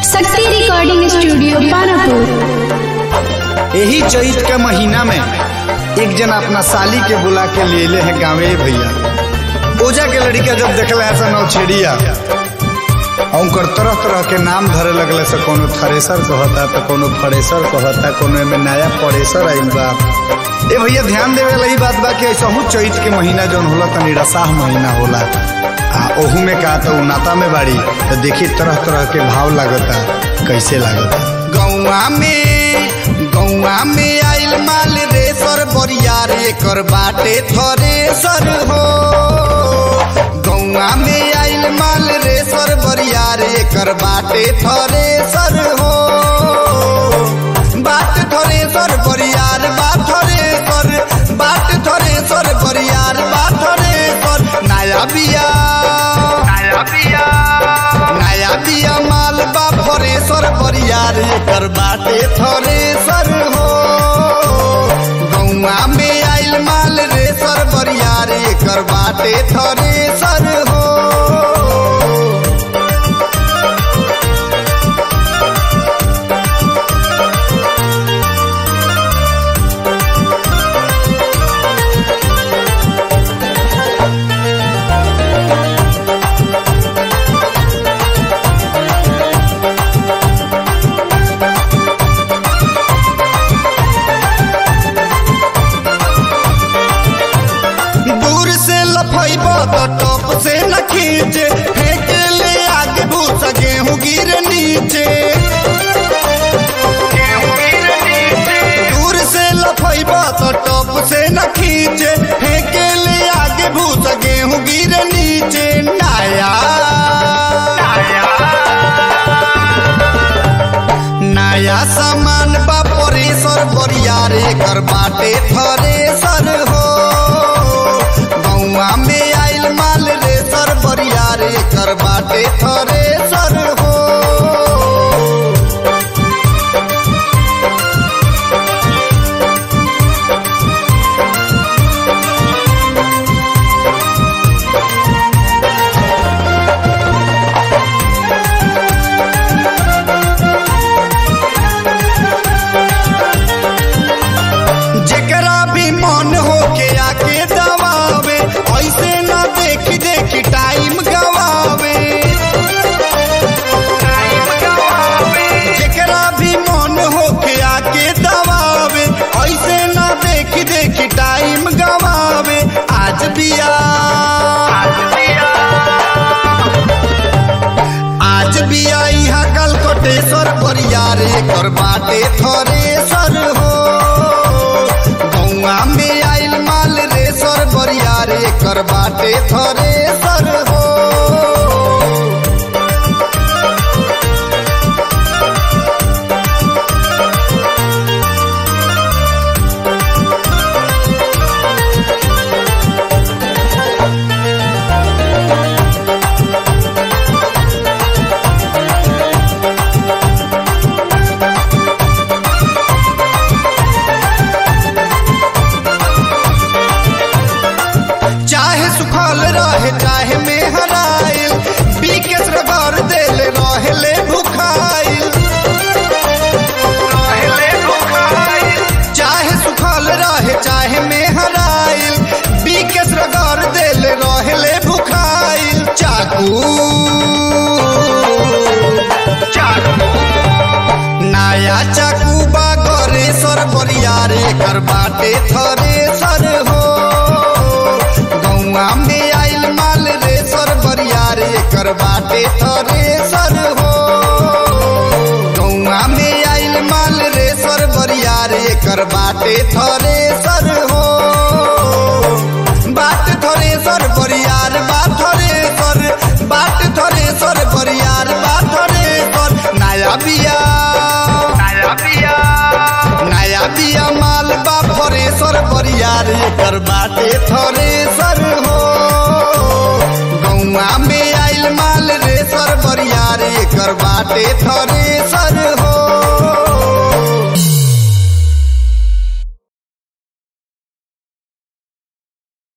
शक्ति recording studio Panapur यही चैत के महीना में एक जन अपना साली के बुला के लिए ले है गाँवे भैया ओजा के लड़का जब देखले है नौछेड़िया उनकर तरह तरह के नाम धरे लगले से कोनो थ्रेसर कहता तो कोनो फरेसर कहता कोनो में नया परेसर आइल बा ए भैया ध्यान देवे वाला ई बात बा कि ऐसा हूँ चैत के महीना जौन होला तनी रसाह महीना होला आ ओहू में कहा तो नाता में बाड़ी तो देखी तरह तरह के भाव लागता कैसे लागता गौआ में गौआ में आइल माल रे सर बरियार एकर बाटे थरे सर हो गौआ में आइल माल रे सर बरियार एकर बाटे थरे सर हो बाट थरे सर बरियार बात थरे सर बाट थरे सर बरियार बात थरे सर नया बिया नया बिया नया बिया माल बा फरे सर बरियार एकर बाटे थरे सर हो गौआ में आइल माल रे सर बरियार एकर बाटे थरे सर हो दूर से लफैब तो टॉप से न खींचे फेंक ले आगे भूसा गेहूं गिर नीचे दूर से लफैब तो टॉप से न खींचे फेंक ले आगे भूसा गेहूं गिर नीचे नया नया सामान बा परेसर बरियार एकर बाटे थरेसर हो गौआ में आइल माल रे सर बरियार एकर बाटे थरेसर हो जेकरा भी मन हो के आके दबावे ऐसे न देखी देखी टाइम गवावे जेकरा भी मन हो के आके दबावे ऐसे न देखी देखी टाइम गवावे आज बिया आज भी आई हा कल कोटेश्वर बरियार एकर बाटे थरेसर हो गौआ में आइल माल रे सर बरियार एकर बाटे थरेसर हो चाहे सुखल रहे चाहे में हराइल बीकेस रगड़ देल रहले भुखाइल चाहे सुखल रहे चाहे में हराइल बीकेस रगड़ देल रहले भुखाइल चाकू नया चाकू बा गरे सर बरियार एकर बाटे थरे सर हो गौआ में आइल माल रे सर बरियार एकर बाटे थरे सर हो गौआ में आइल माल रे सर बरियार एकर बाटे थरे सर हो बाट थरे सर बरियार बात थरे सर बाट थरे सर बरियार बात थरे सर नया बिया नया बिया नया बिया माल बा फरे सर बरियार एकर बाटे थरे सर हो गौआ में आइल माल रे सर बरियार एकर बाटे थरे